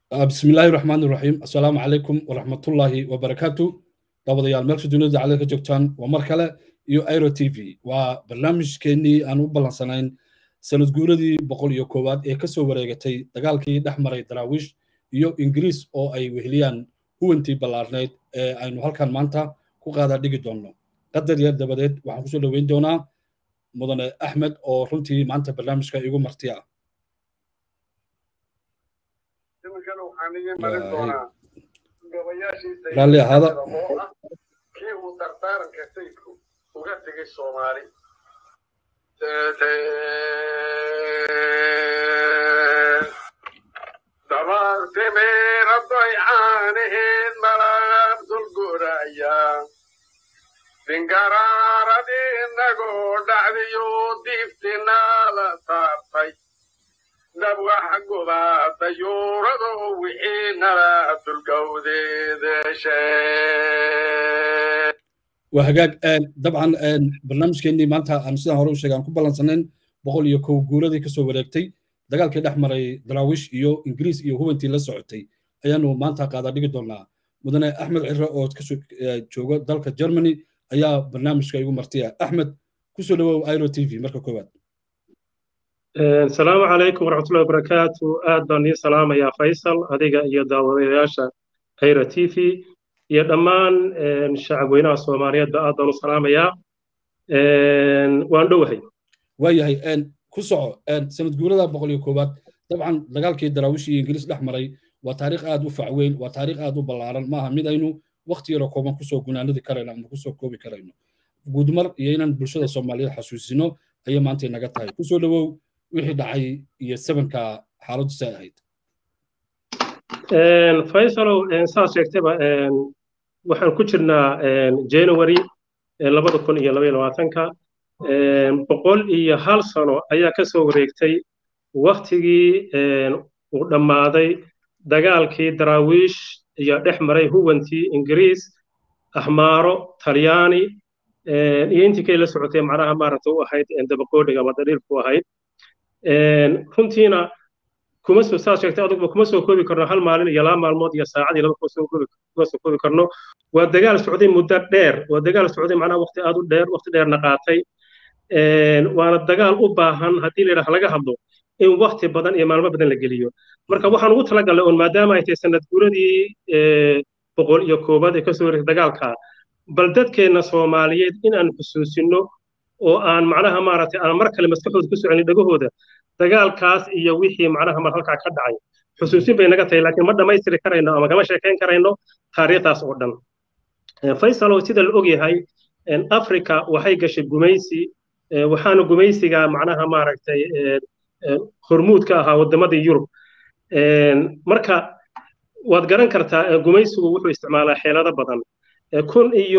بسم الله الرحمن الرحيم السلام عليكم ورحمة الله وبركاته دابضيال ملك دونيدا عليك جوجتان ومركلة يو ايرو تي في وبرنامج كيني أنو بلانسانين سند جوردي بقول يو كواد إيه كسو وريغتي دقالكي دحمري دراويش يو إنجليز أو أي وهليان هو انتي بلارنيد أينو هالكان مانتا كو قادر ديجي دونو قدر يد دباديد وحن كسو لوين دونا مدن أحمد أو رنتي مانتا برنامج كا يغو مرتيا raalli ahaada kii uu dardaaranka sayidku uga tegay soomaali dabaartimeeradoy caanaheed malaab dulguraya dingaraaradi inagoo dhacdiyo diiftinala saartay dabwax gubaata yuurado wixii nala dulgowdeedeshe waa hagaag dabcan barnaamijkeennii maanta aan sidaan hore u sheegay aan ku ballansanayn boqol iyo kow guuradii kasoo wareegtay dagaalkii dhex maray daraawish iyo ingiriis iyo hubantii la socotay ayaanu maanta qaada dhigi doonaa mudane axmed cire oo kasoo jooga dalka germany ayaa barnaamijka igu martiya axmed kusoo dhawow iro t v marka koowaad asalaamu calaykum waraxmatullahi wabarakaatu aad baan ii salaamayaa faysal adiga iyo daawadayaasha ayra t v iyo dhammaan shacabweynaha soomaaliyeedba aad baan u salaamayaa waan dhowahay waayahay ku soco sanad guurada boqol iyo koowaad dabcan dagaalkii daraawish iyo ingiriis dhex maray waa taariikh aad u facweyn waa taariikh aad u ballaaran maaha mid aynu wakti yaro kooban kusoo gunaanadi karayno ama kusoo koobi karayno guudmar iyo inaan bulshada soomaaliyeed xasuusino ayay maanta inaga tahay kusoo dhawow wixii dhacay iyo sebanka xaaladdu say ahayd faysalow saas sheegtaba waxaan ku jirnaa january labada kun iyo labaiyo labaatanka boqol iyo hal sano ayaa ka soo wareegtay waktigii uu dhammaaday dagaalkii daraawiish iyo dhex maray huwantii ingiriis axmaaro talyaani iyo intii kay la socotay macnaha maaragta u ahayd dabaqoodhiga ama dariirku ahayd runtiina kuma soo saas sheegtay aduguba kuma soo koobi karno hal maalin iyo laba maalmood iyo saacad iyo laba kuma soo koobi karno waa dagaal socday muddo dheer waa dagaal socday macnaha waqti aad u dheer waqti dheerna qaatay waana dagaal u baahan haddii la yidhaha laga hadlo in waqti badan iyo maalmo badan la geliyo marka waxaan ugu talagalnay oon maadaama ay tahay sanad guuradii boqol iyo koobaad ee kasoo wareegtay dagaalka bal dadkeenna soomaaliyeed in aan xusuusino oo aan macnaha maaragtay aan mar kale maskaxooda ku socelin dhagahooda dagaalkaas iyo wixii macnaha mar halkaa ka dhacay xusuusin bay naga tahay laakiin ma dhammaystiri karayno ama kama sheekayn karayno taariikhdaas oo dhan faysalow sida la og yahay africa waxay gashay gumaysi waxaana gumaysiga macnaha maaragtay hormuud ka ahaa waddamadii yurub marka waad garan kartaa gumaysigu wuxuu isticmaalaa xeelado badan kun iyo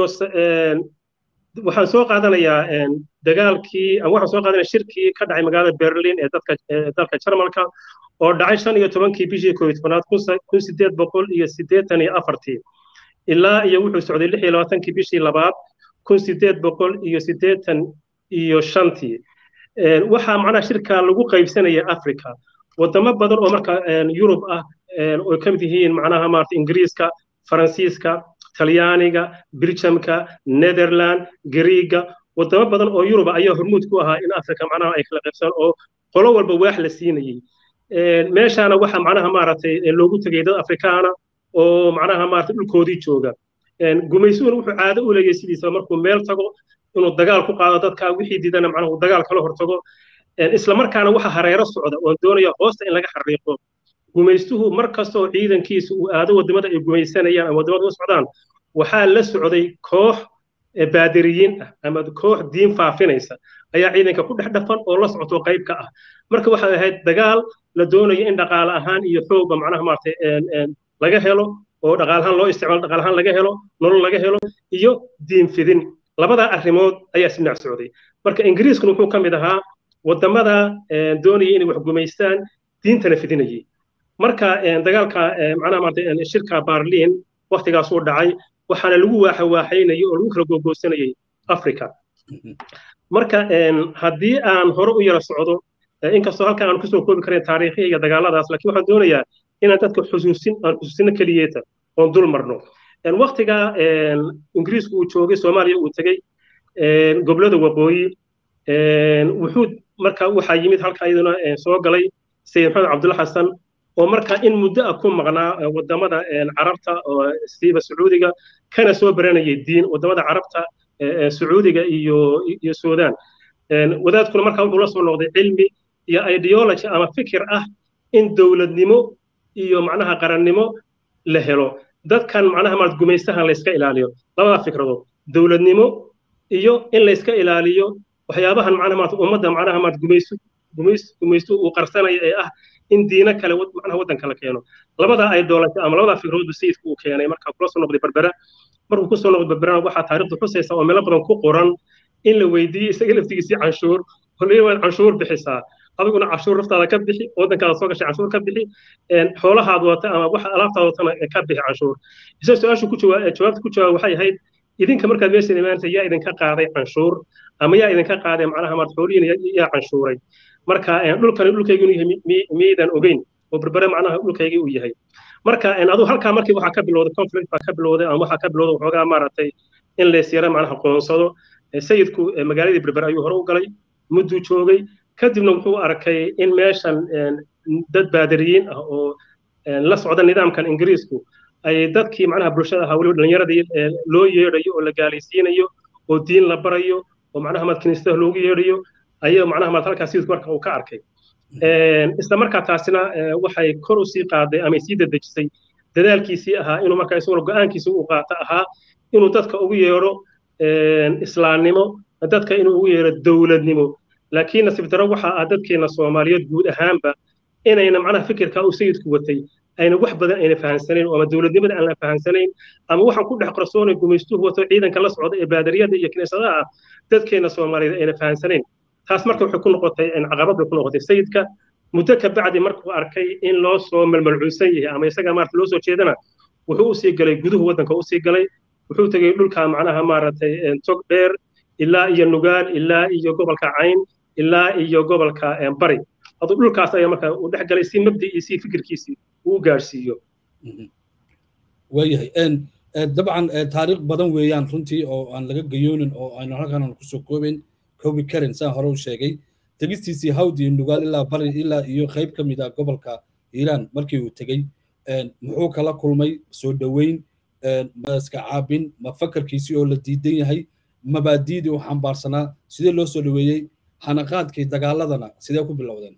waxaan soo qaadanayaa dagaalkii waxaan soo qaadanaya shirkii ka dhacay magaalada berlin ee dadka dalka jarmalka oo dhacay shan iyo tobankii bishii koob iyo tobanaad kun sideed boqol iyo siddeetan iyo afartii ilaa iyo wuxuu socday lix iyo labaatankii bishii labaad kun sideed boqol iyo siddeetan iyo shantii waxaa macnaha shirka lagu qaybsanaya africa wadamo badan oo marka yurub ah oo ka mid yihiin macnaha maarata ingiriiska faransiiska talyaaniga biljamka netherland griiga wadamo badan oo yuruba ayaa hormuud ku ahaa in africa macnaha ay kala qaybsan oo qolo walba waax la siinayey meeshaana waxa macnaha maaragtay loogu tegay dad afrikaana oo macnaha maaragtay dhulkoodii jooga gumaysuhuna wuxuu caado u leeyahay sidiisa markuu meel tago inuu dagaal ku qaado dadka wixii diidana macnaha uu dagaal kala hortago isla markaana waxa hareero socda oon doonaya hoosta in laga xariiqo gumaystuhu mar kasta oo ciidankiisa uu aado wadamada ay gumaysanayaan ama wadamada u socdaan waxaa la socday koox baadiriyiin ah ama koox diin faafinaysa ayaa ciidanka ku dhex dhafan oo la socoto qayb ka ah marka waxay ahayd dagaal la doonayo in dhaqaale ahaan iyo xoogba macnaha maaragtay laga helo oo dhaqaalahaan loo isticmaalo dhaqaalahaan laga helo nolol laga helo iyo diin fidin labadaa arrimood ayaa si dhinac socday marka ingiriiskuna wuxuu ka mid ahaa wadamada doonaya inay wax gumaystaan diintana fidinayay marka dagaalka macnaha maaragtay shirka barliin waktigaas uu dhacay waxaana lagu waaxawaaxaynayay oo lagu kala googoosanayay africa marka haddii aan hore u yara socdo inkastoo halkan aan kusoo koobi karayn taariikhiya iyo dagaaladaas laakiin waxaan doonayaa inaan dadka xusuusin aan xusuusino keliyeeta oon dul marno waktigaa ingiriisku uu joogay soomaaliya uu tegey gobolada waqooyi wuxuu marka waxaa yimid halka iyaduna soo galay sayid maxamed cabdulla xasan oo marka in muddo ah ku maqnaa wadamada carabta siiba sacuudiga kana soo baranayay diin wadamada carabta sacuudiga iyo iyo suudaan wadaadkuna marka wuxuu la soo noqday cilmi iyo ideology ama fikir ah in dowladnimo iyo macnaha qarannimo la helo dadkan macnaha maad gumaystahan la iska ilaaliyo labada fikradood dowladnimo iyo in la iska ilaaliyo waxyaabahan macnaha maad ummadda macnaha maad gumaysto gumaysto uu qarsanaya ee ah in diino kale macnaha waddanka la keeno labadaa ideology ama labadaa fikradoodba sayidku uu keenay marka kula soo noqday berbera markuu kusoo noqday berberana waxaa taariikhdu xusaysa oo meelo badan ku qoran in la weydiiyey isaga laftigiisii canshuur holley waad canshuur bixisaa adiguna canshuur naftaada ka bixi waddankaada soo gashay canshuur ka bixi xoolahaad wata ama waxa alaabtaada watana ka bixi canshuur isagoo su-aashu ku jawaabta ku jawaab waxay ahayd idinka markaad meesha imaanaysa yaa idinka qaaday canshuur ama yaa idinka qaaday macnaha maad xoolihiin yaa canshuuray marka dhulkani dhulkaygii yahay miyaydan ogeyn oo berbere macnaha dhulkaygii uu yahay marka adu halkaa markii waxaa ka bilowday conflict baa ka bilowday ama waxaa ka bilowday waxoogaa maaragtay in laysyara macnaha qoonsado sayidku magaaladii berber ayuu hore u galay mudduu joogay kadibna wuxuu arkay in meeshan dad baadariyiin ah oo la socda nidaamkan ingiriisku ay dadkii macnaha bulshada ahaa weliba dhallinyaradii loo yeedhayo oo la gaalaysiinayo oo diin la barayo oo macnaha maad kiniisadaha loogu yeedhayo ayaa macnaha maad halkaas sayidku marka uu ka arkay isla markaa taasina waxay kor u sii qaaday ama sii dedejisay dadaalkiisii ahaa inuu markaa isaguna go'aankiisa uu qaato ahaa inuu dadka ugu yeedho islaamnimo dadka inuu ugu yeedho dowladnimo laakiin nasiib daro waxa ah dadkeena soomaaliyeed guud ahaanba inayna macnaha fikirka uu sayidku watay ayna wax badan ayna fahansanayn ama dowladnimada aan la fahansanayn ama waxaan ku dhex qarsoonay gumaystuhu wato ciidanka la socda ee baadariyada iyo kiniisadaha dadkeena soomaaliyeed ayna fahansanayn taas marka waxay ku noqotay caqabad bay ku noqotay sayidka muddo ka bacdi markuu arkay in loo soo malmalcuusan yahay ama isaga maarata loo soo jeedana wuxuu usii galay guduhu waddanka usii galay wuxuu tegey dhulka macnaha maaragtay tog dheer ilaa iyo nugaal ilaa iyo gobolka cayn ilaa iyo gobolka bari aduu dhulkaas ayaa marka uu dhex galay si mabdi'iisii fikirkiisii uu u gaadhsiiyo waayahay dabcan taariikh badan weeyaan runtii oo aan laga gayoonin oo aynu halkan aan kusoo koobayn koobi karin saan hore u sheegay tegistiisii hawd iyo nugaal ilaa bari ilaa iyo qayb ka mid ah gobolka iiraan markii uu tegey muxuu kala kulmay soo dhoweyn ma iska caabin ma fakarkiisii oo la diidan yahay mabaadiidii u xambaarsanaa sidee loo soo dhoweeyey xanaqaadkii dagaaladana sidee ku bilowdeen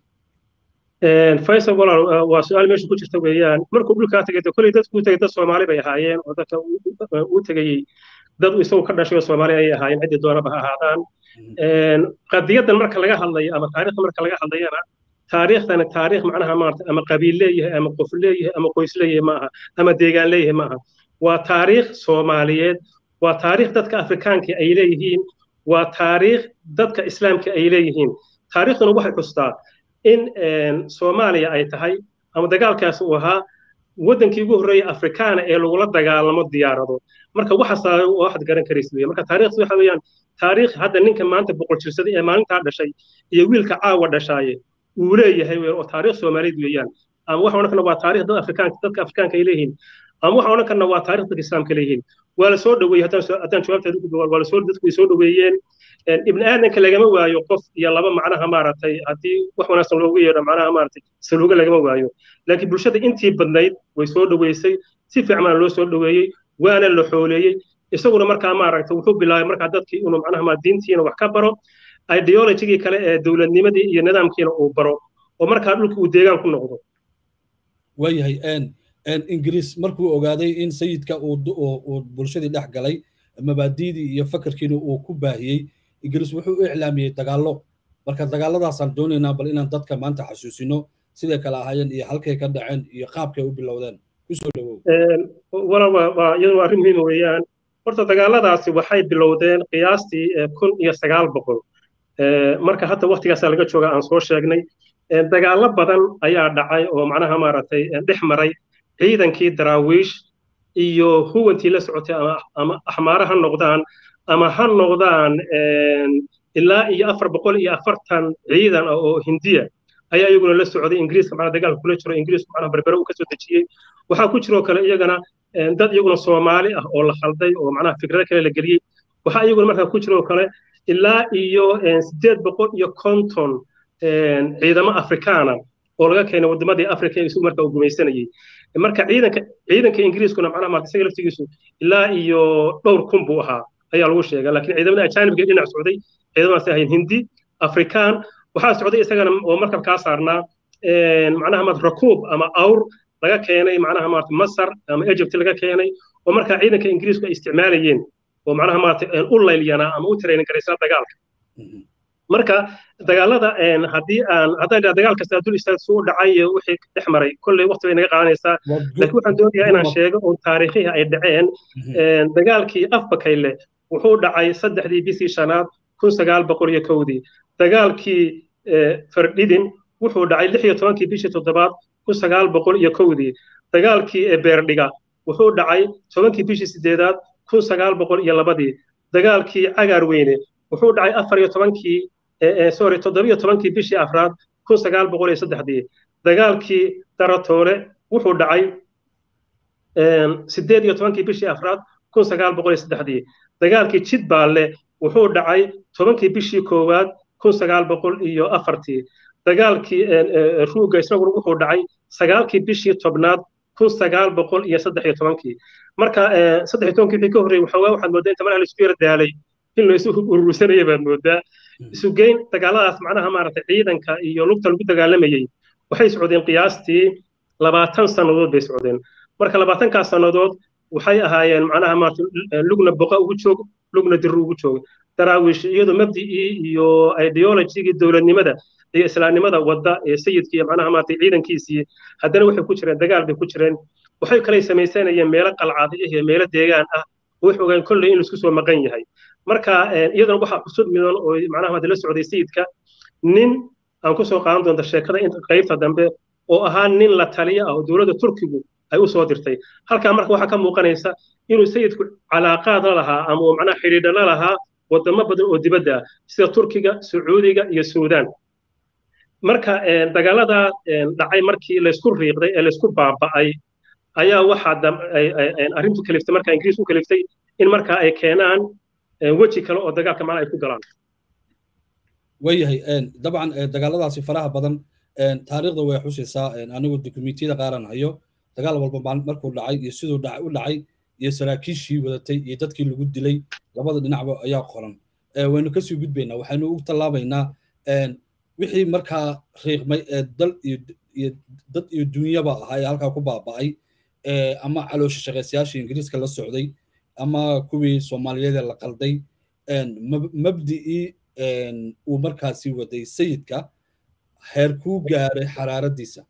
faysal walaal waa su-aal meesha ku jirta weeyaan markuu dhulkaa tegay de kolley dadku u tegay dad soomaali bay ahaayeen oo dadka u tegayey dad isagu ka dhashay oo soomaali ayay ahaayeen ciddii doonaba ha ahaadaan qadiyaddan marka laga hadlayo ama taariikhda marka laga hadlayana taariikhdani taariikh macnaha maarata ama qabiil leeyahay ama qof leeyahay ama qoys leeyahay ma aha ama deegaan leeyahay ma aha waa taariikh soomaaliyeed waa taariikh dadka afrikaanka ay leeyihiin waa taariikh dadka islaamka ay leeyihiin taariikhduna waxay xustaa in soomaaliya ay tahay ama dagaalkaas uu ahaa waddankii ugu horreeyay afrikaana ee lagula dagaalamo diyaarado marka waxaas waxaad garan karaysa weeye marka taariikhdu waxa weeyaan taariikh hadda ninka maanta boqol jirsaday ee maalintaa dhashay iyo wiilka caawa dhashaaye uu leeyahay wey oo taariikh soomaaliyeed weeyaan ama waxa odhan karna waa taariikh dad afrikaanka dadka afrikaanka ay leeyihiin ama waxa odhan karna waa taariikh dadka islaamka leeyihiin waa la soo dhoweeyey haddaan jawaabteeda ku waa lasoo dadku way soo dhoweeyeen ibni aadanka lagama waayo qof iyo laba macnaha maaragtay haddii wax wanaagsan loogu yeedho macnaha maaragtay saluuga lagama waayo laakiin bulshada intii badnayd way soo dhoweysay si fiicmana loo soo dhoweeyey waana la xooleeyey isaguna markaa maaragtay wuxuu bilaabay markaa dadkii inuu macnaha ma diintiina wax ka baro ideologigii kale ee dowladnimadii iyo nidaamkiina uu baro oo markaa dhulka uu deegaan ku noqdo waayahay ingiriis markuu ogaaday in sayidka uu bulshadii dhex galay mabaadiidii iyo fakarkiina uu ku baahiyey ingiriis wuxuu u iclaamiyey dagaallo marka dagaalladaasaan doonaynaa bal inaan dadka maanta xasuusino siday kale ahaayeen iyo halkay ka dhaceen iyo qaabkay u bilowdeen kusoo dhawow walaal waa iyadu waa arrin muhiima weeyaan horta dagaalladaasi waxay bilowdeen qiyaastii kun iyo sagaal boqol marka hadda waktigaasaa laga jooga aan soo sheegnay dagaallo badan ayaa dhacay oo macnaha maaragtay dhex maray ciidankii daraawiish iyo huwantii la socotay ama axmaare ha noqdaan ama ha noqdaan ilaa iyo afar boqol iyo afartan ciidan ah oo hindiya ayaa iyaguna la socday ingiriiska macnaha dagaalka kula jiro ingiriisku macnaha berbere uu kasoo dejiyey waxaa ku jiroo kale iyagana dad iyaguna soomaali ah oo la khalday oo macnaha fikrado kale la geliyey waxaa iyaguna markaa ku jiroo kale ilaa iyo sideed boqol iyo konton ciidamo afrikaana oo laga keenay wadamadii africa ee isugu markaa uu gumaysanayey marka ciidanka ciidanka ingiriiskuna macnaha maarta isaga laftigiisu ilaa iyo dhowr kun buu ahaa ayaa lagu sheegaa laakiin ciidamada ajaanibka dhinac socday ciidamadaas ahayn hindi afrikaan waxaa socday isagana oo markab kaa saarnaa macnaha maarta rakuub ama awr laga keenay macnaha maarta masar ama egypt laga keenay oo markaa ciidanka ingiriisku ay isticmaalayeen oo macnaha maarta u layliyanaa ama u tiraynin garaysaa dagaalka marka dagaalada haddii aan haddaan idhaa dagaal kasta dul istaag suu dhacay iyo wixii dhex maray kolley waqti bay naga qaadanaysaa laakiin waxaan doonayaa inaan sheego oo taariikhihii ay dhaceen dagaalkii afbakayle wuxuu dhacay saddexdii bishii shanaad kun sagaal boqol iyo kowdii dagaalkii fardhidin wuxuu dhacay lix iyo tobankii bishii toddobaad kun sagaal boqol iyo kowdii dagaalkii beerdhiga wuxuu dhacay tobankii bishii sideedaad kun sagaal boqol iyo labadii dagaalkii cagaar weyne wuxuu dhacay afar iyo tobankii sorry toddobiyo tobankii bishii afraad kun sagaal boqol iyo saddexdii dagaalkii daratoole wuxuu dhacay sideed iyo tobankii bishii afraad kun sagaal boqol iyo saddexdii dagaalkii jidbaalle wuxuu dhacay tobankii bishii koowaad kun sagaal boqol iyo afartii dagaalkii ruuga isaguna wuxuu dhacay sagaalkii bishii tobnaad kun sagaal boqol iyo saddex iyo tobankii marka saddex iyo tobankii wixii ka horreeyey waxoogaa waxaad moodaa inta malaha laisku yara daalay in la isu urursanaya baad moodaa isugeyn dagaaladaas macnaha maaragtay ciidanka iyo lugta lagu dagaalamayey waxay socdeen qiyaastii labaatan sannadood bay socdeen marka labaatankaas sannadood waxay ahaayeen macnaha maarata lugna boqa ugu joog lugna diru ugu joog daraawiish iyadoo mabdi'ii iyo ideologigii dowladnimada iyo islaamnimada wadda ee sayidkii iyo macnaha maarata ciidankiisii haddana waxay ku jireen dagaal bay ku jireen waxay kalay samaysanayeen meelo qalcada ah iyo meelo deegaan ah waxay ogaan kolley in laisku soo maqan yahay marka iyadana waxaa cusub midan oo macnaha maarata la socday sayidka nin aan ku soo qaadan doonta sheekada inta qaybta dambe oo ahaa nin la taliya ah oo dowladda turkigu ay u soo dirtay halkaa marka waxaa ka muuqanaysa inuu sayidku calaaqaad la lahaa ama uu macnaha xidhiidha la lahaa wadamo badan oo dibadda ah sida turkiga sacuudiga iyo suudaan marka dagaaladaa dhacay markii laysku riiqday ee laysku baaba'ay ayaa waxaa arrintu kaliftay marka ingiriis u kaliftay in marka ay keenaan weji kale oo dagaalka macna ay ku galaan wayahay dabcan dagaaladaasi faraha badan taariikhda way xusaysaa anigu dukumentiyada qaaran hayo dagaal walba markuu dhacay iyo siduu u dhacay iyo saraakiishii wadatay iyo dadkii lagu dilay labada dhinacba ayaa qoran waynu kasii gudbaynaa waxaynu u tallaabaynaa wixii markaa riiqmay ee dal iyo dad iyo dunyaba ahaa ee halkaa ku baaba'ay ama caloosha shaqaysayaashii ingiriiska la socday ama kuwii soomaaliyeed la qalday mabdi'ii uu markaasi waday sayidka heer kuu gaaray xaraaradiisa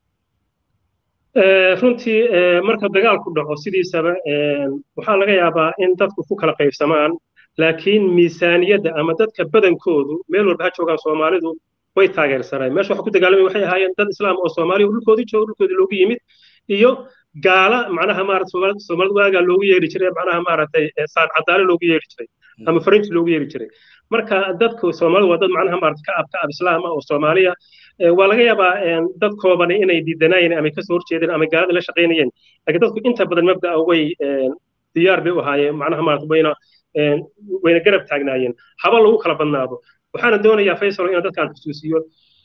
runtii marka dagaalku dhaco sidiisaba waxaa laga yaabaa in dadku ku kala qaybsamaan laakiin miisaaniyadda ama dadka badankoodu meel walba ha joogaan soomaalidu way taageersaneen meesha waxa ku dagaalamay waxay ahaayeen dad islaam oo soomaaliya dhulkoodii jooga dhulkoodii loogu yimid iyo gaala macnaha maarata soomaalida waagaa loogu yeeri jiray macnaha maaragtay saan cadaale loogu yeeri jiray ama farinji loogu yeeri jiray marka dadku soomaalida waa dad macnaha maarata ka ab ka ab islaam ah oo soomaaliya waa laga yaabaa dad koobani inay diidanayeen ama kasoo horjeedeen ama gaalada la shaqaynayeen laakiin dadku inta badan mabda'a way diyaar bay u ahaayeen macnaha maarata wayna wayna garab taagnaayeen haba lagu kala badnaado waxaana doonayaa faysal inaan dadkaan xusuusiyo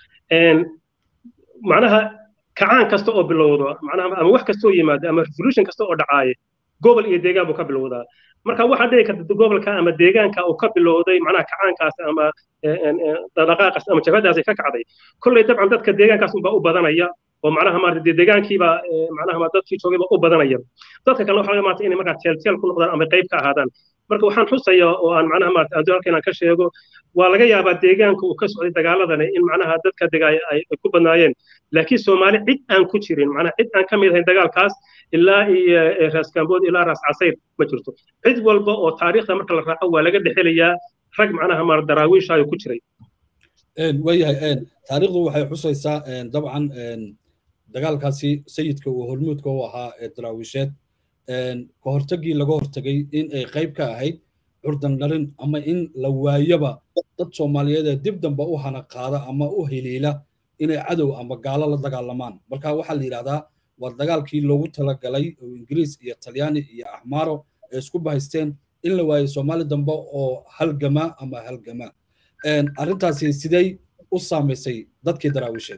macnaha kacaan kasta oo bilowdo macnaha ama wax kasta oo yimaado ama revolution kasta oo dhacaaye gobol iyo deegaan buu ka bilowdaa marka waxaa dhici karta gobolka ama deegaanka uu ka bilowday macnaha kacaankaas ama dhaqaaqaas ama jabhadaas ay ka kacday kolley dabcan dadka deegaankaas unbaa u badanaya oo macnaha maarata deegaankiiba macnaha dadkii joogayba u badanaya dadka kalena waxaa laga maarta inay markaa teelteel ku noqdaan ama qayb ka ahaadaan marka waxaan xusaya oo aan macnaha maarata adduun halka inaan ka sheego waa laga yaabaa deegaanka uu ka socday dagaaladani in macnaha dadka degaaya ay ku badnaayeen laakiin soomaali cid aan ku jirin macnaha cid aan ka mid ahayn dagaalkaas ilaa iyo raas gambood ilaa raas casayr ma jirto cid walba oo taariikhda marka la raaco waa laga dhexelayaa rag macnaha maar daraawiishaayo ku jiray waayahay taariikhdu waxay xusaysaa dabcan dagaalkaasi sayidka uu hormuudka u ahaa ee daraawiisheed ka hortagii laga hortagay in ay qayb ka ahayd curdan dharin ama in la waayaba dad soomaaliyeed ee dib dambe u hana qaada ama u heliila inay cadow ama gaalo la dagaalamaan marka waxaa la yidhahdaa waa dagaalkii loogu talagalay oo ingiriis iyo talyaani iyo axmaaro ay isku bahaysteen in la waayo soomaali dambe oo halgama ama halgama arrintaasi sidey u saamaysay dadkii daraawiisheed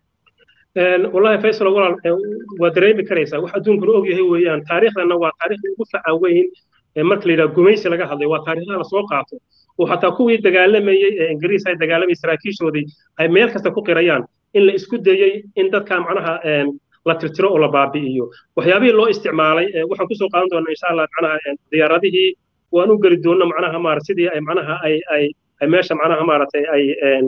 wallahi faysal walaal waa dareemi karaysaa wax adduunkuna og yahay weeyaan taariikhdana waa taariikhda ugu faca weyn marka la yidhaha gumaysi laga hadlay waa taariikhda la soo qaato oo xataa kuwii dagaalamayey ee ingiriis ay dagaalamayay saraakiishoodii ay meel kasta ku qirayaan in la isku dayey in dadka macnaha la tirtiro oo la baabi'iyo waxyaabihii loo isticmaalay waxaan kusoo qaadan doonaa insha allah macnaha diyaaradihii waan u geli doonna macnaha maara sidii ay macnaha ay ay ay meesha macnaha maaragtay ay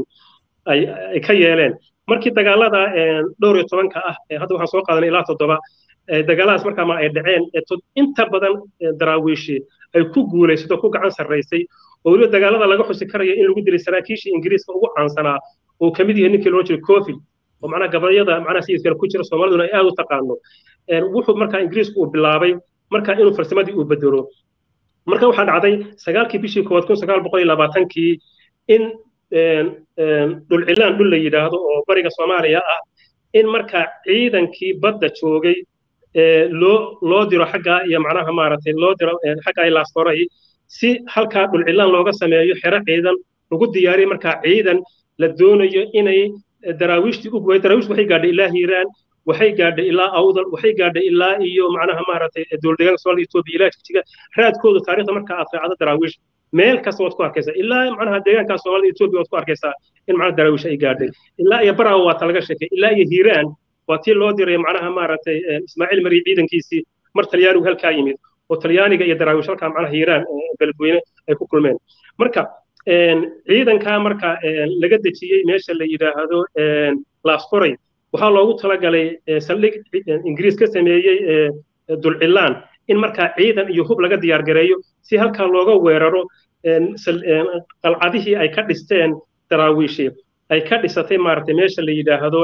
ay ay ka yeeleen markii dagaalada dhowr iyo tobanka ah hadda waxaan soo qaadanay ilaa toddoba dagaaladaas markaa ma ay dhaceen inta badan daraawiishi ay ku guulaysato ku gacan sarraysay oo weliba dagaalada laga xusi karaya in lagu dilay saraakiishii ingiriiska ugu caansanaa oo ka mid yahay ninkii loo jiray cofi oo macnaha gabayada macnaha sayidkale ku jira soomaaliduna ay aad u taqaano wuxuu markaa ingiriisku uu bilaabay markaa inuu farsamadii uu bedelo marka waxaa dhacday sagaalkii bishii koowaad kun sagaal boqol iyo labaatankii in dhulcilaan dhul la yidhaahdo oo bariga soomaaliya ah in markaa ciidankii badda joogay loo loo diro xaggaa iyo macnaha maaragtay loo diro xaggaa ilaastoray si halkaa dhulcilaan looga sameeyo xero ciidan lagu diyaariyo markaa ciidan la doonayo inay daraawiishtii u guway daraawiishtu waxay gaadhay ilaa hiiraan waxay gaadhay ilaa awdal waxay gaadhay ilaa iyo macnaha maaragtay dowladdeegaanka soomaalida etoobiya ilaa jigjiga raadkooda taariikhda markaa aad raacdo daraawiish meel kasta waad ku arkaysaa ilaa macnaha deegaanka soomaalida etoobiya waad ku arkaysaa in macnaha daraawiish ay gaadhay ilaa iyo baraawo waa ta laga sheekay ilaa iyo hiiraan waa tii loo diray macnaha maaragtay ismaaciil mari ciidankiisii mar talyaanigu halkaa yimid oo talyaaniga iyo daraawiish halkaa macnaha hiiraan beledweyne ay ku kulmeen marka ciidankaa marka laga dejiyey meesha la yidhaahdo laaskoray waxaa loogu talagalay saldhig ingiriis ka sameeyey dulcilaan in markaa ciidan iyo hub laga diyaar gareeyo si halkaa looga weeraro qalcadihii ay ka dhisteen daraawiishi ay ka dhisatay maaragtay meesha la yidhaahdo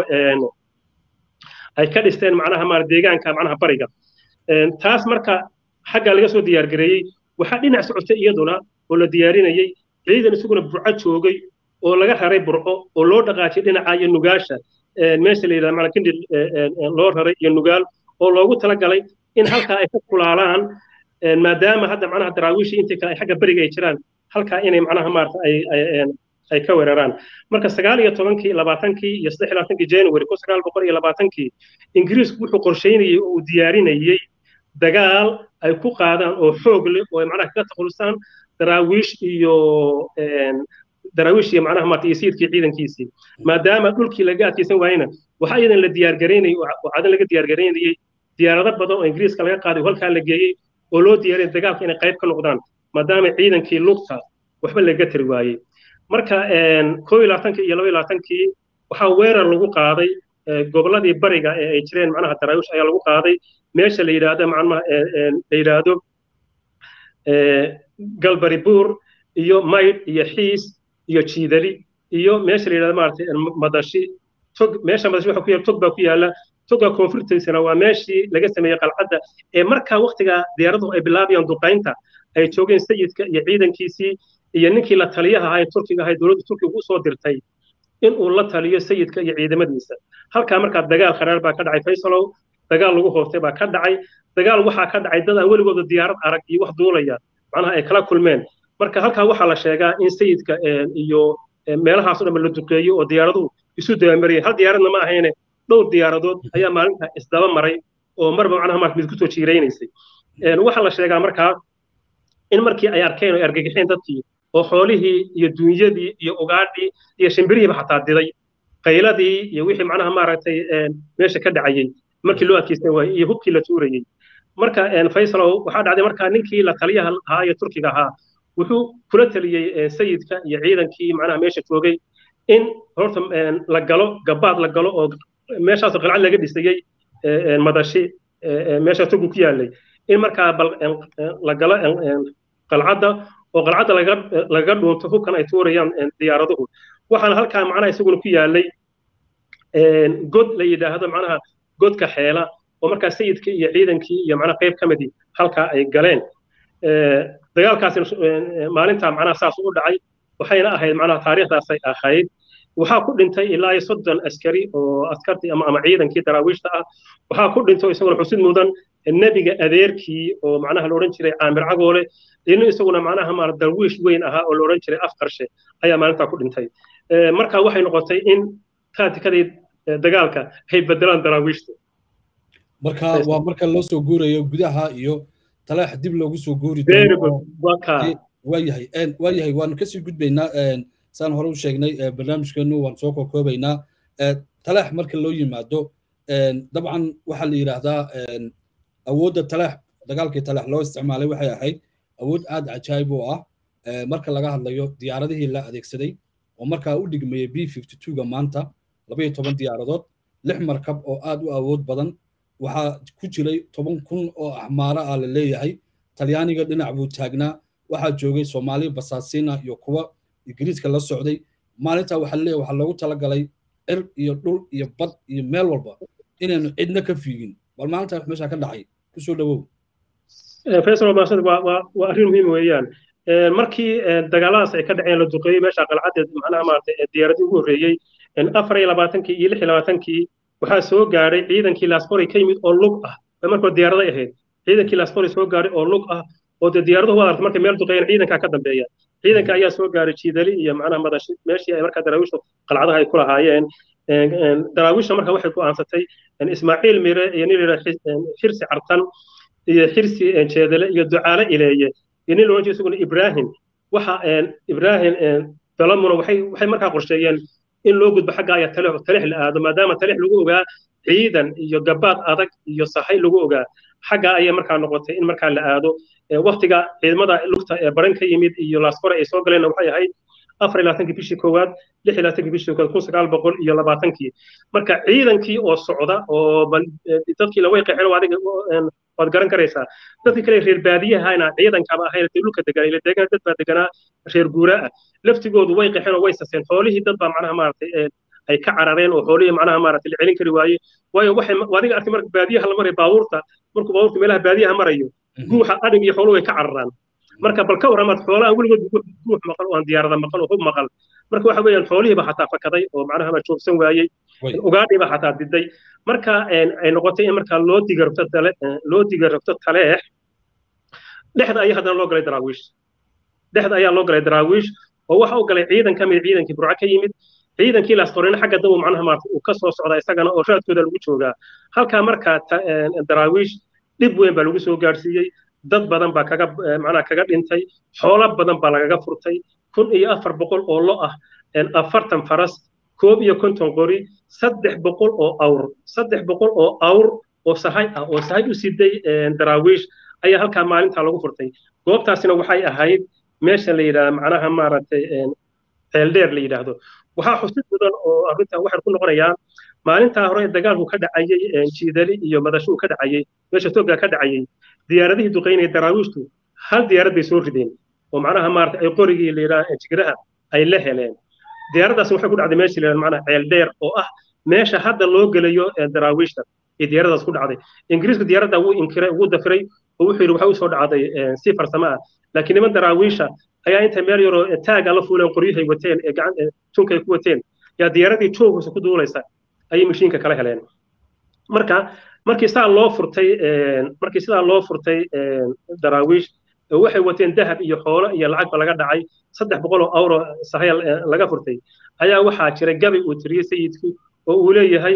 ay ka dhisteen macnaha maarata deegaanka macnaha bariga taas marka xaggaa laga soo diyaar gareeyey waxaa dhinac socotay iyaduna oo la diyaarinayey ciidan isaguna burco joogay oo laga raray burco oo loo dhaqaajiyay dhinaca iyo nugaasha meesha la yidhahda macnaa kindhil loo raray iyo nugaal oo loogu talagalay in halkaa ay ka kulaalaan maadaama hadda macnaha daraawiishii intii kale ay xagga beriga ay jiraan halkaa inay macnaha maarata ay ay ka weeraraan marka sagaal iyo tobankii labaatankii iyo saddex iyo labaatankii january kun sagaal boqol iyo labaatankii ingiriisku wuxuu qorsheynayey oo uu diyaarinayey dagaal ay ku qaadaan oo xoog leh oo ay macnaha kaga takhulusaan daraawiish iyo daraawiish iyo macnaha maarta iyo sayidkii ciidankiisii maadaama dhulkii laga adkaysan waayena waxaa iyadan la diyaargaraynayey oo cadan laga diyaargaraynayey diyaarado badan oo ingiriiska laga qaaday oo halkaa la geeyey oo loo diyaariyay dagaalka inay qayb ka noqdaan maadaama ciidankii lugta waxba laga tari waayey marka koo iyo labaatankii iyo laba iyo labaatankii waxaa weerar lagu qaaday gobolladii bariga ee ay jireen macnaha daraawiish ayaa lagu qaaday meesha la yidhaahdo macnaha la yidhaahdo galbari buur iyo maydh iyo xiis iyo jiidali iyo meesha la yidhahdo maaragtay madashi tog meesha madashi waxa ku yaala tog baa ku yaala toga koonfurtiisana waa meeshii laga sameeyey qalcadda ee markaa waktigaa diyaaraduhu ay bilaabayaan duqaynta ay joogeen sayidka iyo ciidankiisii iyo ninkii la taliyaha ahaa ee turkiga ahaa dowladda turkiga u soo dirtay in uu la taliyo sayidka iyo ciidamadiisa halkaa markaa dagaal kharaar baa ka dhacay faysalow dagaal lagu hoostay baa ka dhacay dagaal waxaa ka dhacay dad aan weligooda diyaarad arag iyo wax duulaya macnaha ay kala kulmeen marka halkaa waxaa la sheegaa in sayidka iyo meelahaas o dhan la duqeeyo oo diyaaraduhu isu dabamariyeen hal diyaaradna ma ahayne dhowr diyaaradood ayaa maalinta isdaba maray oo marba macnaha marka mid kusoo jiiraynaysay waxaa la sheegaa markaa in markii ay arkeen oo ay argagixeen dadkii oo xoolihii iyo duunyadii iyo ugaadhii iyo shimbirihiiba xataa diday qayladii iyo wixii macnaha maaragtay meesha ka dhacayey markii loo adkeysan waayey iyo hubkii la tuurayey marka faysalow waxaa dhacday markaa ninkii la taliyaha ahaa iyo turkiga ahaa wuxuu kula taliyey sayidka iyo ciidankii macnaha meesha joogay in horta la galo gabaad la galo oo meeshaasoo qalcad laga dhisayey madashi meesha turku ku yaalay in markaa la galo qalcadda oo qalcadda laga dhuunto hubkan ay tuurayaan diyaaraduhu waxaana halkaa macnaha isaguna ku yaalay god la yidhaahdo macnaha godka xeela oo markaa sayidkii iyo ciidankii iyo macnaha qayb ka midii halkaa ay galeen dagaalkaasina maalintaa macnaha saas u dhacay waxayna ahayd macnaha taariikhdaasay ahayd waxaa ku dhintay ilaa iyo soddon askari oo askartii ama ama ciidankii daraawiishta ah waxaa ku dhintay isaguna xusid mudan nebiga adeerkii oo macnaha la odhan jiray caamir cagoole inu isaguna macnaha maara darwiish weyn ahaa oo la odhan jiray afqarshe ayaa maalintaa ku dhintay marka waxay noqotay in taatikadii dagaalka ay bedelaan daraawiishta marka waa marka loo soo guurayo gudaha iyo talaax dib loogu soo guuri waayahay waayahay waanu kasii gudbaynaa saan hore u sheegnay barnaamijkeenu waan soo kookoobaynaa talaax marka loo yimaado dabcan waxaa la yidhaahdaa awoodda talaax dagaalkii talaax loo isticmaalay waxay ahayd awood aad cajaayib u ah marka laga hadlayo diyaaradihii la adeegsaday oo markaa u dhigmayay b fifty twoga maanta labaiyo toban diyaaradood lix markab oo aad u awood badan waxaa ku jiray toban kun oo axmaaro ah la leeyahay talyaaniga dhinac buu taagnaa waxaa joogay soomaali basaasiina iyo kuwa ingiriiska la socday maalintaa waxaa leeyahay waxaa loogu talagalay cir iyo dhul iyo bad iyo meel walba inaynu cidna ka fiigin bal maalintaa wax meeshaa ka dhacay kusoo dhawow faysal maasad waa waa waa arrin muhiim weeyaan markii dagaaladaas ay ka dhaceen la duqeeyey meesha qalcadeed macnaha maaragtay diyaaradii ugu horreeyey afar iyo labaatankii iyo lix iyo labaatankii waxaa soo gaadhay ciidankii laasqori ka yimid oo lug ah markoo diyaaraday ahayd ciidankii laasqori soo gaadhay oo lug ah oo dee diyaaraduhu waa aragtay markay meel duqeeyeen ciidankaa ka dambeeya ciidanka ayaa soo gaaray jiidali iyo macnaha madashi meeshii ay markaa daraawiishtu qalcadaha ay ku lahaayeen daraawiishta marka waxay go'aansatay ismaaciil mire iyo nin la xirsi cartan iyo xirsi jeedale iyo ducaale ileeye iyo nin loodhan jiray isaguna ibraahim waxa ibraahim dalamuna waxay waxay markaa qorsheeyeen in loo gudbo xagga ayaa talix talix la aado maadaama talix lagu ogaa ciidan iyo gabaad adag iyo sahay lagu ogaa xagga ayay markaa noqotay in markaa la aado waktiga ciidamada lugta ee baran ka yimid iyo laaskore ay soo galeenna waxay ahayd afar iyo labaatankii bishii koowaad lix iyo labaatankii bishii koowaad kun sagaal boqol iyo labaatankii marka ciidankii oo socda oo dadkii laway qeexeen adiga waad garan karaysaa dadkii kale reer baadiyahana ciidankaba ahayn dhulka deganaa ila deegaan dad baa deganaa reer guuraa ah laftigoodu way qeexeen oo way saseen xoolihii dad baa macnaha maaragtay ay ka carareen oo xoolihii macnaha maaragtay la celin kari waaye waayo waxay adiga arkay marka baadiyaha la maray baabuurta markuu baabuurta meelaha baadiyaha marayo guuxa adhig iyo xooluhu way ka cararaan marka bal ka warramaad xoolaha weligood guux maqal oo aan diyaarada maqal oo hub maqal marka waxa weeyaan xoolihiiba xataa fakaday oo macnaha ma joogsan waayey ugaadhiiba xataa diday marka ay noqotay in markaa loo digarabto tale loo digarabto taleex dhexda ayaa haddana loo galay daraawiish dhexda ayaa loo galay daraawiish oo waxa u galay ciidan ka mid ciidankii burco ka yimid ciidankii laasqorina xagga dabu macnaha maarata uu ka soo socda isagana oo raadkooda lagu joogaa halkaa markaa daraawiish dhib weyn baa lagu soo gaadhsiiyey dad badan baa kaga macnaha kaga dhintay xoolo badan baa lagaga furtay kun iyo afar boqol oo lo ah afartan faras koob iyo konton qori saddex boqol oo awr saddex boqol oo awr oo sahay ah oo sahay u siday daraawiish ayaa halkaa maalintaa lagu furtay goobtaasina waxay ahayd meesha la yidhahda macnaha maaragtay ceeldheer la yidhaahdo waxaa xusid mudan oo arrintan waxaan ku noqonayaa maalintaa hore dagaalku ka dhacayey jiidali iyo madashu ka dhacayey meesha toga ka dhacayey diyaaradihii duqeynaya daraawiishtu hal diyaarad bay soo rideen oo macnaha maarata ay qorigii la yidhaha jigraha ay la heleen diyaaraddaasi waxay ku dhacday meesha la yidhahda macnaha ceeldheer oo ah meesha hadda loo gelayo daraawiishta iyo diyaaraddaas ku dhacday ingiriisku diyaaradda wuu inkiray wuu dafiray oo wuxuu yidhi waxay usoo dhacday si farsamo ah laakiin niman daraawiisha ayaa intay meel yaroo taaga la fuuleen qoryahay wateen ee gacan tunkay ku wateen yaa diyaaradii joogisa ku duulaysa ayay mashiinka kala heleen marka markii sidaa loo furtay markii sidaa loo furtay daraawiish waxay wateen dahab iyo xoolo iyo lacagba laga dhacay saddex boqol oo awro sahaya laga furtay ayaa waxaa jira gabay uu tiriyey sayidku oo uu leeyahay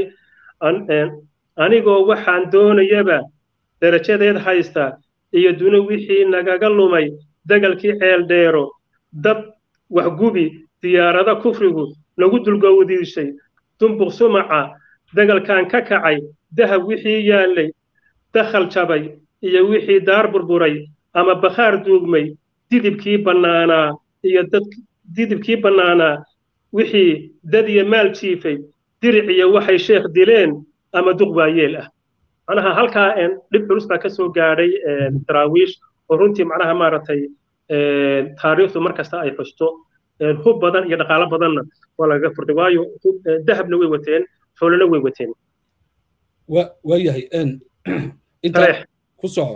anigoo waxaan doonayaba darajadeed haysta iyo duni wixii nagaga lumay dagalkii ceeldheero dab waxgubi diyaarado kufrigu nagu dulgowdiishay dumbuq sumaca dagalkan ka kacay dahab wixii yaallay dakhal jabay iyo wixii daar burburay ama bakhaar duugmay didibkii bannaanaa iyo dad didibkii bannaanaa wixii dad iyo maal jiifay diric iyo waxay sheekh dileen ama duq waayeel ah macnaha halkaa dhib culus baa ka soo gaadhay daraawiish oo runtii macnaha maaragtay taariikhdu mar kasta ay xusto hub badan iyo dhaqaalo badanna waa lagaga furtay waayo dahabna way wateen xoolona way wateen waayahay intaa ku soco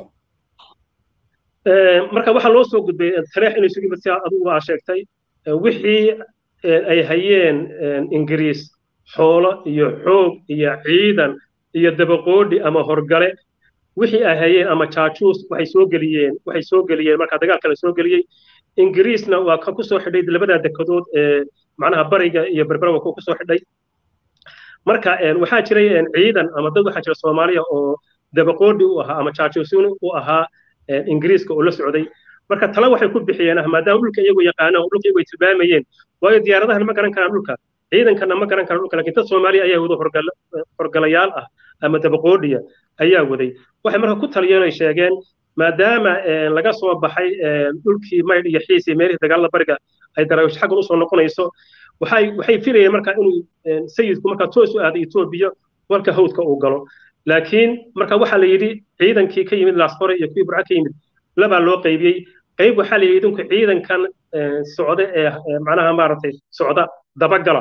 marka waxaa loo soo gudbay tareex inay sugi si adigu aa sheegtay wixii ay hayeen ingiriis xoolo iyo xoog iyo ciidan iyo dabaqoodhi ama horgale wixii ay hayeen ama jaajuus waxay soo geliyeen waxay soo geliyeen markaa dagaalka la soo geliyey ingiriisna waa ka kusoo xidhay labadaa dekedood ee macnaha bariga iyo berberawa ku kusoo xidhay marka waxaa jiray ciidan ama dad waxaa jira soomaaliya oo dabaqoodhi u ahaa ama jaajuusin u ahaa ingiriiska oo la socday marka tala waxay ku bixiyeen ah maadaama dhulka iyagu yaqaanaan oo dhulka iyagu ay tilmaamayeen waayo diyaaradahan ma garan karaan dhulka ciidankana ma garan karaan dhulka lakin dad soomaaliya ayaa wada horgalayaal ah ama dabaqoodhiya ayaa waday waxay marka ku taliyeen ay sheegeen maadaama laga soo baxay dhulkii maydh iyo xiis iyo meelihii dagaalada bariga ay daraawish xaggan usoo noqonayso waxay waxay filayeen marka inuu sayidku marka toos u aado etoobiya walka hawdka uu galo laakiin marka waxaa la yidhi ciidankii ka yimid laasfore iyo kuwii burca ka yimid labaa loo qaybiyey qayb waxaa la yidhi idinku ciidankan socda ee macnaha maaragtay socda dabagala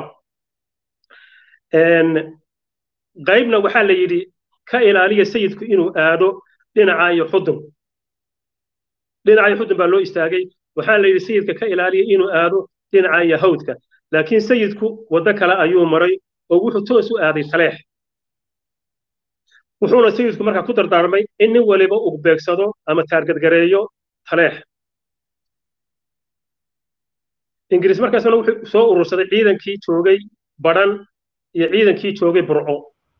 qaybna waxaa la yidhi ka ilaaliya sayidku inuu aado dhinaca iyo xudun dhinaca iyo xudun baa loo istaagay waxaa la yidhi sayidka ka ilaaliya inuu aado dhinaca iyo hawdka laakiin sayidku waddo kale ayuu maray oo wuxuu toos u aaday taleex wuxuuna sayidku markaa ku dardaarmay in nin waliba uu beegsado ama taargadgareeyo taleex ingiriis markaasna wuxuu soo urursaday ciidankii joogay badhan iyo ciidankii joogay burco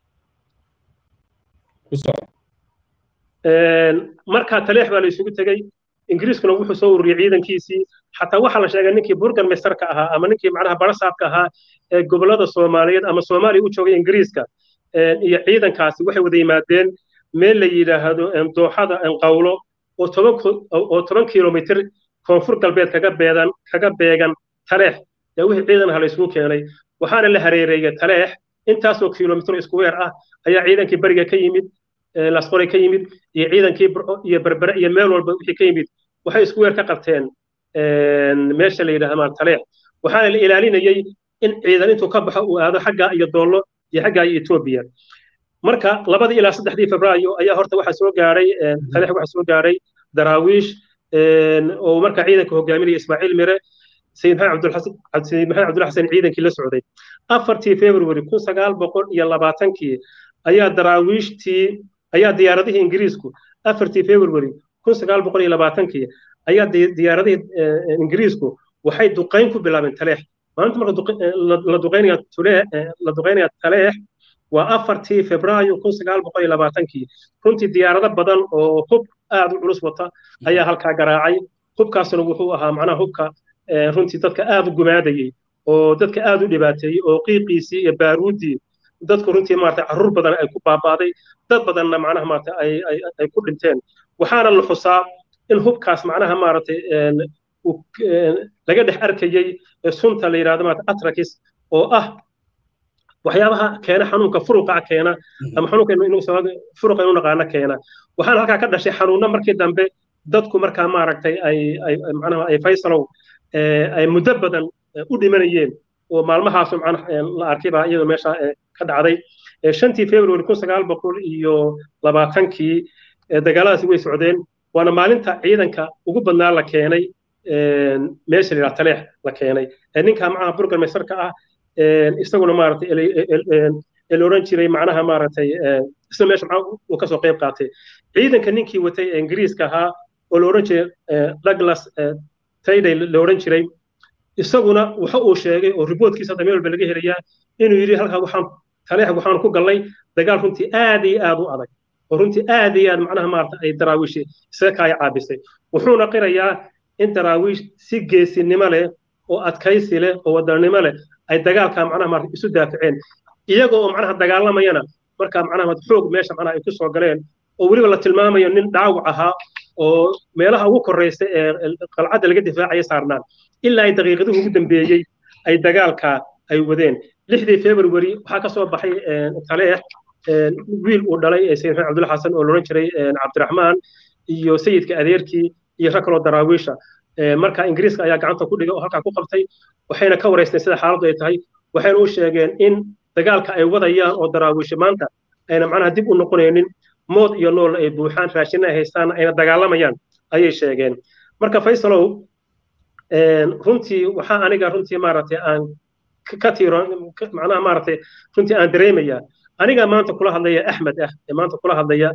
markaa taleex baa la isugu tegey ingiriiskuna wuxuu soo ururiyey ciidankiisii xataa waxaa la sheegay ninkii burgan mesterka ahaa ama ninkii macnaha barasaabka ahaa ee gobollada soomaaliyeed ama soomaaliya u joogay ingiriiska iyo ciidankaasi waxay wada yimaadeen meel la yidhaahdo dooxada qawlo oo toban oo toban kilomitr koonfur galbeed kaga beedan kaga beegan taleex yaa wixii ciidan aha la isugu keenay waxaana la hareereeyey taleex intaasoo kilomitr isku weer ah ayaa ciidankii beriga ka yimid lasqoray ka yimid iyo ciidankii burco iyo berbere iyo meel walba wixii ka yimid waxay isku weer ka qabteen meesha la yidhahda taleex waxaana la ilaalinayey in ciidan intuu ka baxo uu aado xaggaa iyo doollo iyo xaggaa iyo etoobiya marka labadii ilaa saddexdii febraayo ayaa horta waxaa soo gaaray taleex waxaa soo gaaray daraawiish oo markaa ciidanka hogaaminaya ismaaciil mire sayid maxamed cabdulla xasan ciidankii la socday afartii february kun sagaal boqol iyo labaatankii ayaa daraawiishtii ayaa diyaaradihii ingiriisku afartii february kun sagaal boqol iyo labaatankii ayaa diyaaradihii ingiriisku waxay duqayn ku bilaabeen taleex maalinta marka la duqaynaya la duqaynaya taleex waa afartii febraayo kun sagaal boqol iyo labaatankii runtii diyaarado badan oo hub aad u culus wata ayaa halkaa garaacay hubkaasna wuxuu ahaa macnaha hubka runtii dadka aad u gumaadayey oo dadka aad u dhibaateeyey oo qiiqiisii iyo baaruuddii dadku runtii maarata carruur badan ay ku baabaaday dad badanna macnaha maarata ay ay ku dhinteen waxaana la xusaa in hubkaas macnaha maaragtay laga dhex arkayey sunta la yidhahdo maarata atrakis oo ah waxyaabaha keena xanuunka furuqa keena ama xanuunka furuqa inu naqaano keena waxaana halkaa ka dhashay xanuunno markii dambe dadku markaa maaragtay ay ay macnaha ay faysalow ay muddo badan u dhimanayeen oo maalmahaasu macnaha la arkay baa iyadoo meesha ka dhacday shantii february kun sagaal boqol iyo labaatankii dagaaladaasi way socdeen waana maalinta ciidanka ugu badnaa la keenay meesha la yidhaha taleex la keenay ninka macnaha burgan meysarka ah isaguna maaragtay la oran jiray macnaha maaragtay isna meesha uu kasoo qayb qaatay ciidanka ninkii watay ee ingiriiska ahaa oo la oran jiray douglas tayday la oran jiray isaguna waxa uu sheegay oo riboodkiisa hadda meel walba laga helayaa inuu yidhi halkaa waxaan taleex waxaan ku gallay dagaal runtii aad iyo aad u adag oo runtii aad iyo aad macnaha maarata ay daraawiishi isaga kaaya caabisay wuxuuna qirayaa in daraawiish si geesinimo leh oo adkaysi leh oo wadannimo leh ay dagaalka macnaha maarata isu daafaceen iyaga oo macnaha dagaalamayana markaa macnaha xoog meesha macnaha ay ku soo galeen oo weliba la tilmaamayo nin dhaawac ahaa oo meelaha ugu korraysa ee qalcadda laga difaacaya saarnaan ilaa ay daqiiqaduhu ugu dambeeyey ay dagaalka ay wadeen lixdii february waxaa ka soo baxay taleex wiil uu dhalay sayid maxamed cabdulla xasan oo loodhan jiray cabdiraxmaan iyo sayidka adeerkii iyo rag kaloo daraawiisha marka ingiriiska ayaa gacanta ku dhigay oo halkaa ku qabtay waxayna ka waraysteen sida xaaladdu ay tahay waxayna u sheegeen in dagaalka ay wadayaan oo daraawiisha maanta ayna macnaha dib u noqonaynin mood iyo nool ay buuxaan raashinna ay haystaan ayna dagaalamayaan ayay sheegeen marka faysalow runtii waxaa aniga runtii maaragtay aan ka tiiro macnaha maaragtay runtii aan dareemaya aniga maanta kula hadlaya axmed ah ee maanta kula hadlaya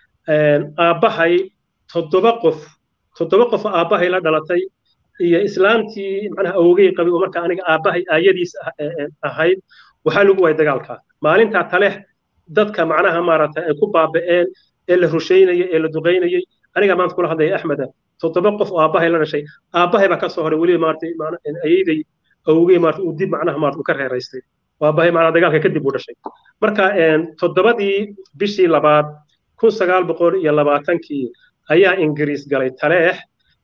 aabbahay toddoba qof toddoba qof aabbahay la dhalatay iyo islaamtii macnaha awogey qabay oo marka aniga aabbahay aayadiis ahayd waxaa lagu waayay dagaalka maalintaa taleex dadka macnaha maaragtay ay ku baaba'een ee la rushaynayay ee la duqaynayay aniga maanta kula hadlaya axmeda toddoba qof oo aabbahay la dhashay aabbahay baa ka soo horay weliba maaragtay ayayday awogey maaragtay uu dib macnaha maaragtay u ka reeraystay aabbahay macnaha dagaalka kadib uu dhashay marka toddobadii bishii labaad kun sagaal boqol iyo labaatankii ayaa ingiriis galay taleex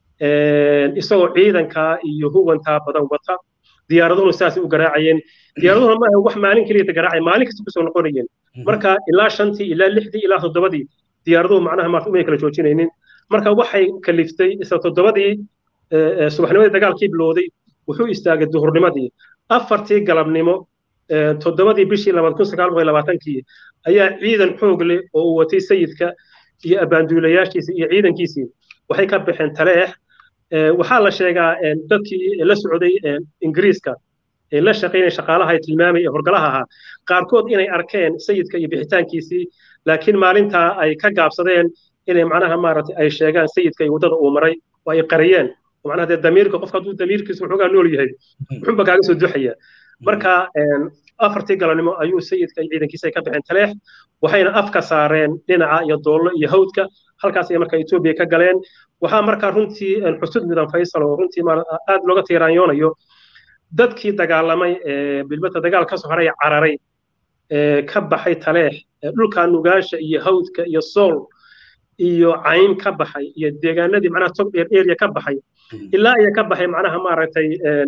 isagoo ciidankaa iyo huwantaa badan wata diyaaraduhuna saasay u garaacayeen diyaaraduhuna maaha wax maalin keliya garaacay maalin kasta kusoo noqonayeen marka ilaa shantii ilaa lixdii ilaa toddobadii diyaaraduhu macnaha maarta umay kala joojinaynin marka waxay kaliftay isla toddobadii subaxnimadii dagaalkii bilowday wuxuu istaagay duhurnimadii afartii galabnimo toddobadii bishii labaad kun sagaal boqol labaatankii ayaa ciidan xoog leh oo uu watay sayidka iyo abaanduulayaashiisii iyo ciidankiisii waxay ka baxeen taleex waxaa la sheegaa dadkii la socday ingiriiska ee la shaqaynaya shaqaalaha ee tilmaamay ee horgalaha ahaa qaarkood inay arkeen sayidka iyo bixitaankiisii laakiin maalintaa ay ka gaabsadeen inay macnaha maaragtay ay sheegaan sayidka iyo waddada uu maray oo ay qariyeen macnaha dee damiirka qofka hadduu damiirkiisa waxoogaa nool yahay wuxuunba kaaga soo duxaya marka afartii galabnimo ayuu sayidka iyo ciidankiisa ay ka baxeen taleex waxayna afka saareen dhinaca iyo doollo iyo hawdka halkaas ay marka etoobiya ka galeen waxaa markaa runtii xusud mudan faysal oo runtii aad looga tiiraanyoonayo dadkii dagaalamay bilbata dagaal ka soo haray cararay ka baxay taleex dhulka nugaasha iyo hawdka iyo sool iyo cayn ka baxay iyo deegaanadii macnaha tog dheer area ka baxay ilaa iyo ka baxay macnaha maaragtay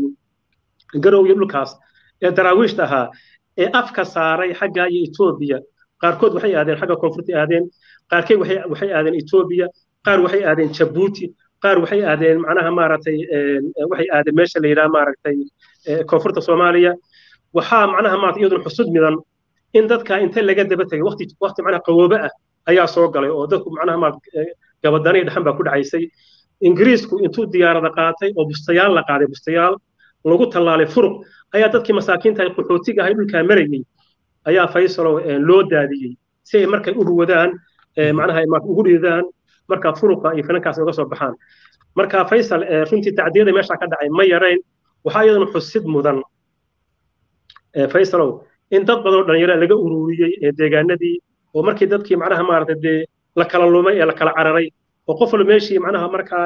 garow iyo dhulkaas ee daraawiishta ahaa ee afka saaray xagga iyo etoobiya qaarkood waxay aadeen xagga koonfurta aadeen qaarkeed waxay aadeen etoobiya qaar waxay aadeen jabuuti qaar waxay aadeen macnaha maaragtay waxay aadeen meesha la yidhaha maaragtay koonfurta soomaaliya waxaa macnaha maarata iyaduna xusud midan in dadka inta laga daba tegay waqti waqti macnaha qawoobe ah ayaa soo galay oo dadku macnaha maarata gabadani dhaxan baa ku dhacaysay ingiriisku intuu diyaarada qaatay oo bustayaal la qaaday bustayaal lagu tallaalay furuq ayaa dadkii masaakiinta ay qaxootiga ahay dhulkaa marayay ayaa faysalow loo daadiyey si ay markay u ruwadaan macnaha ugu dhiidaan marka furuqa iyo finankaas uga soo baxaan marka faysal runtii tacdiyada meesha ka dhacay ma yarayn waxaa iyadana xusid mudan faysalow in dad badan oo dhalinyaro laga ururiyey deegaanadii oo markii dadkii macnaha maaragtay dee la kala lumay ee la kala cararay oo qof walba meeshii macnaha markaa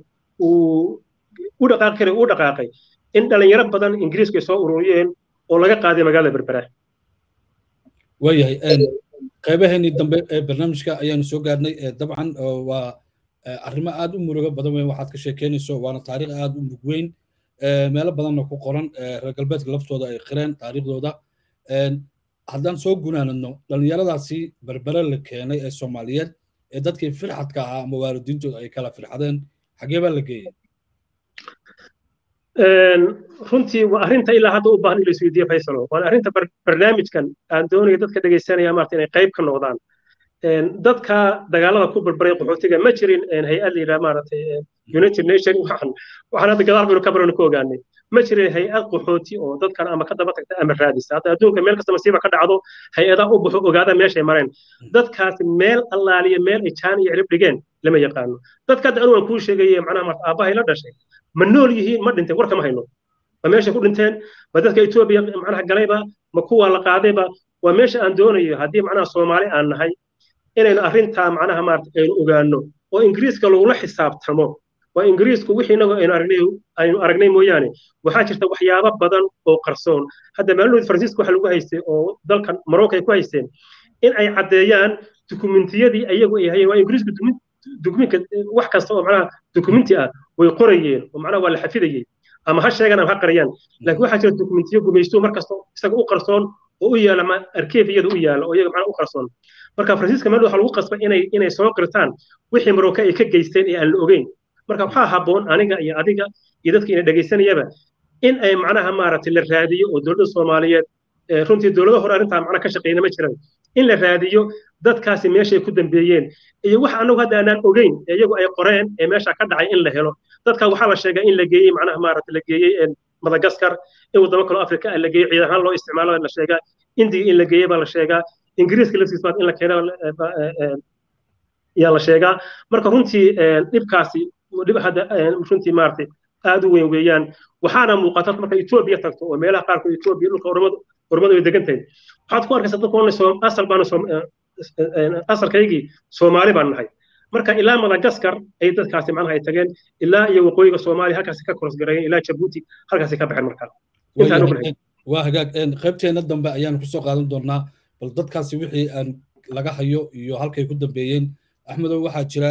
uu u dhaqaaqi karay u dhaqaaqay in dhalinyaro badan ingiriisku ay soo ururiyeen oo laga qaaday magaalada berbera waayahay qaybaheenii dambe ee barnaamijka ayaanu soo gaarnay dabcan waa arrimo aad u murugo badan weyn waxaad ka sheekeynayso waana taariikh aad u mug weyn meelo badanna ku qoran reer galbeedka laftooda ay qireen taariikhdooda haddaan soo gunaanadno dhallinyaradaasi berbere la keenay ee soomaaliyeed ee dadkii firxadka ahaa ama waalidiintooda ay kala firxadeen xagee baa la geeyey runtii waa arrinta ilaa hadda u baahan in la isweydiiyo faysalo waana arrinta barnaamijkan aan doonayo dadka dhegaysanaya maarta inay qayb ka noqdaan dadka dagaalada ku barbaray qaxootiga ma jirin hay-ad la yidhaha maaragtay united nation waxaan waxaan hadda gadaal baynu ka barano ku ogaanay ma jirin hay-ad qaxooti oo dadkan ama ka daba tagta ama raadisa hadda adduunka meel kasta masiiba ka dhacdo hay-adaha u baxo ogaada meeshay mareen dadkaasi meel allaaliya meel ay jaan iyo cirib dhigeen lama yaqaano dadka hadda anu waan kuu sheegaye macnaha marta aabbahay la dhashay ma nool yihiin ma dhinteen warka ma hayno ma meesha ku dhinteen ma dadka etoobiya macnaha galayba ma kuwa la qaadayba waa meesha aan doonayo haddii macnaha soomaali aan nahay inaynu arrintaa macnaha maarata aynu ogaano oo ingiriiska lagula xisaabtamo waa ingiriisku wixii inagu aynu aragnay aynu aragnay mooyaane waxaa jirta waxyaabo badan oo qarsoon hadda maalinoodi faransiiska waxa lagu haystay oo dalkan marocco ay ku haysteen in ay caddeeyaan dukumentiyadii ayagu ay hayeen waa ingiriisku dukuminka wax kasta oo macnaha dukumenti ah way qorayeen oo macnaha waa la xafidayey ama ha sheegan ama ha qariyaan laakiin waxaa jira dukumentiyo gumaysto markasta isaga u qarsoon oo u yaala ma arkeefiyada u yaala oo iyaga macnaha u qarsoon marka faransiiska meel waxaa lagu qasbay inay inay soo qirtaan wixii marocco ay ka geysteen ee aan la ogeyn marka waxaa habboon aniga iyo adiga iyo dadka ina dhegaysanayaba in ay macnaha maaragtay la raadiyo oo dowladda soomaaliyeed runtii dowlado hore arrintaa macna ka shaqeyna ma jiran in la raadiyo dadkaasi meeshay ku dambeeyeen iyo wax annagu hadda aanaan ogeyn ee iyagu ay qoreen ee meesha ka dhacay in la helo dadka waxaa la sheegaa in la geeyey macnaha maaragta la geeyey madagaskar in wadamo kaloo afrika la geeyey ciidan ahaan loo isticmaalo la sheegaa indiga in la geeyey baa la sheegaa ingiriiska laftiis in la keena yaa la sheegaa marka runtii dhibkaasi dhib hadda runtii maaragtay aad u weyn weeyaan waxaana muuqata marka etoobiya tagto oo meelaha qaarkood etoobiya dhulka ormadu ormadu ay degan tahay waxaad ku arkaysaa dadku onay asal baanu asalkaygii soomaali baan nahay marka ilaa madagaskar ay dadkaasi macnaha ay tageen ilaa iyo waqooyiga soomaaliya halkaasi ka korosgareeyeen ilaa jabuuti halkaasi ka baxeen markaa waa hagaag qaybteena dambe ayaanu kusoo qaadan doonaa bal dadkaasi wixii aan laga hayo iyo halkay ku dambeeyeen axmedow waxaa jira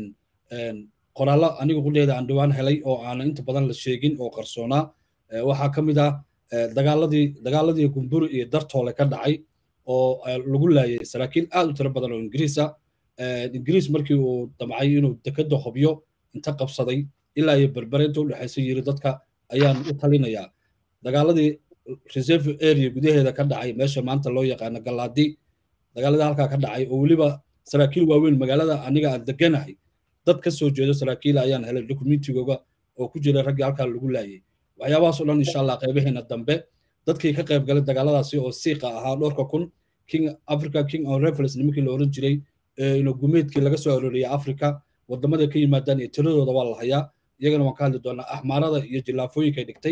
qoraallo anigu qudheeda aan dhowaan helay oo aanan inta badan la sheegin oo qarsoonaa waxaa ka mid ah dagaaladii dagaaladii gumburi iyo dartoole ka dhacay oo lagu laayay saraakiil aad u tiro badan oo ingiriis ah ingiriis markii uu damcay inuu dekada hobyo inta qabsaday ilaa iyo berbere inta udhexaysa yiri dadka ayaan u talinayaa dagaaladii reserve area gudaheeda ka dhacay meesha maanta loo yaqaano galaadi dagaaladii halkaa ka dhacay oo weliba saraakiil waaweyn magaalada aniga aan deganahay dad ka soo jeedo saraakiil ayaan helay dokumentigooga oo ku jira raggii halkaa lagu laayay waxyaabahaas oo dhan insha allah qaybaheena dambe dadkii ka qayb galay dagaaladaasi oo siiqa ahaa dhowrka kun king africa king on reference nimankii la oran jiray ino gumeedkii laga soo arooriyay africa wadamaday ka yimaadaan iyo tiradooda waa la hayaa iyagana waan ka hadli doonaa axmaarada iyo jilaafooyinka dhigtay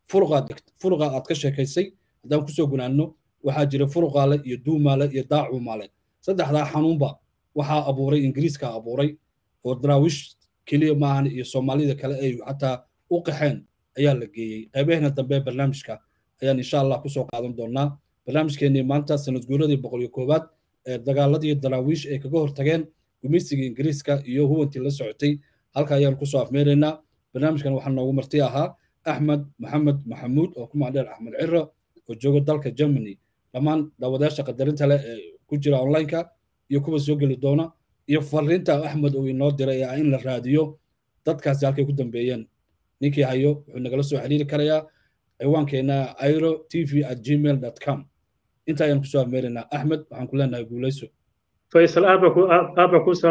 furuqa aad ka sheekaysay haddaan kusoo gunaanno waxaa jira furuqaale iyo duumaale iyo daacumaale saddexdaa xanuunba waxaa abuuray ingiriiska abuuray oo daraawish keliya maahan iyo soomaalida kale ay xataa u qaxeen ayaa la geeyey qaybaheena dambe barnaamijka ayaan insha allah kusoo qaadan doonaa barnaamijkeenii maanta sanad guuradii boqol iyo koowaad ee dagaaladii daraawiish ay kaga hortageen gumaysiga ingiriiska iyo huwantii la socotay halka ayaan kusoo afmeeraynaa barnaamijkan waxaa noogu marti ahaa axmed maxamed maxamuud oo ku macdheer axmed ciro oo jooga dalka germany dhammaan daawadayaasha qadarinta leh ee ku jira onlineka iyo kuwa soo geli doona iyo fariinta axmed uu inoo diray ee in la raadiyo dadkaasi halkay ku dambeeyeen ninkii hayo wuxuu nagala soo xiriiri karayaa ciwaankeena airo tv at gmail dot com inta ayaan kusoo afmeeraynaa axmed waxaan ku leenahay guuleyso faysal aad baan ku